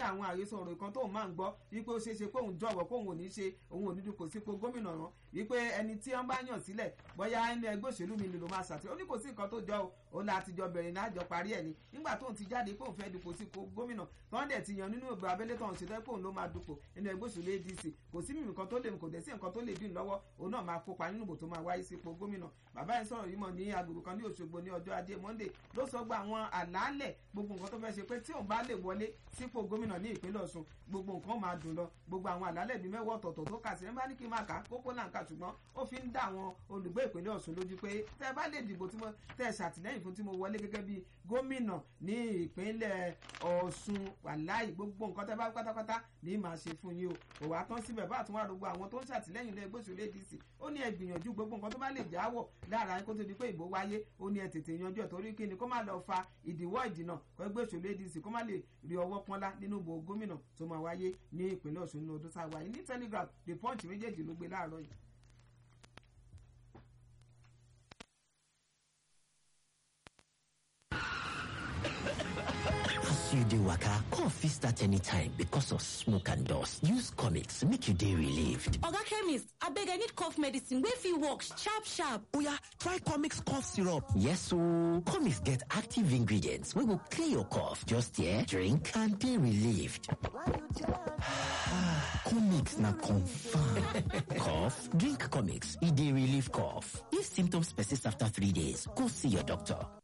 àwọn àhesọ ọ̀rọ̀ kan tóun máa ń gbọ́ wípé ó ṣeé ṣe pé òun jọ̀wọ́ pé òun ò ní ṣe òun ò ní dupò sípò gómìnà rán wípé ẹni tí wọ́n bá yàn sílẹ̀ bóyá ẹni ẹgbẹ́ òṣèlú mi ló máa ṣàtìlẹ́yìn ó ní kò sí nǹkan tó jọ o òun láti jọ bẹ̀rẹ̀ náà jọ parí ẹ̀ ni nígbà tóun ti jáde pé òun fẹ́ dupò sípò gómìnà tọ́n dẹ̀ ti yan nínú ìgbà abẹ́lé tóun ṣe tẹ́ pé òun ló máa dupò nínú ẹgbẹ́ òṣèlú ADC kò sí mímì kan tó lè kò dẹ̀ sí nǹkan tó lè dín lọ́wọ́ òun náà máa kópa nínú ìbò tó máa wáyé sípò gómìnà bàbá yẹn sọ̀rọ̀ yìí mọ̀ ní agbègbè kan ní Òṣogbo ní ọjọ́ ajé Monday ló sọ gba àwọn àlàálẹ̀ gbogbo nǹkan tó fẹ́ ṣe pé tí òun bá lè wọlé sípò gómìnà ní ìpínlẹ̀ Ọ̀ṣun gbogbo nǹkan máa dùn lọ gbogbo àwọn àlàálẹ̀ bíi mẹ́wọ́ ọ̀tọ̀ọ̀tọ̀ tó kà sí ẹ̀ bá ní kí n máa kà á kókó náà kà ṣùgbọ́n ó fi ń dá àwọn olùgbé ìpínlẹ̀ Ọ̀ṣun lójú pé tẹ́ ẹ bá lè dìbò tí mo tẹ́ ẹ ṣàtìlẹ́yìn fún tí mo wọlé gẹ́gẹ́ bíi gómìnà ní ìpínlẹ̀ Ọ̀ṣun wàláì gbogbo nǹkan tẹ́ bá pátápátá ní màá ṣe fún yín o kò wá tán síbẹ̀ bá àtúnwá gbogbo àwọn tó ń ṣàtìlẹ́yìn lé gbóṣùlé ADC ó ní ẹ gbìyànjú gbogbo nǹkan tó bá lè jáwọ́ lára yín kó tó di pé ìbò wáyé ó ní ẹ tètè yanjú ẹ̀ torí kí ni kó má lọ fa ìdíwọ́ ìdìnà kó ẹgbẹ́ òṣèlú ADC kó má lè rí ọwọ́ pọ́nlá nínú ìbò gómìnà tó máa wáyé ní ìpínlẹ̀ Ọ̀ṣun nínú ọdún sáwà yìí ní Telegraph The Punch méjèèjì ló gbé láàárọ̀ yìí. As you dey waka, cough fit start anytime because of smoke and dust. Use comics make you dey relieved. Oga chemist, abeg I need cough medicine wey fit work sharp sharp. Oya, try comics cough syrup. Yes ooo, comics get active ingredients wey go clear your cough. Just here, drink and dey relieved. comics na confirm. cough? Drink comics, e dey relieve cough. If symptoms persist after three days, go see your doctor.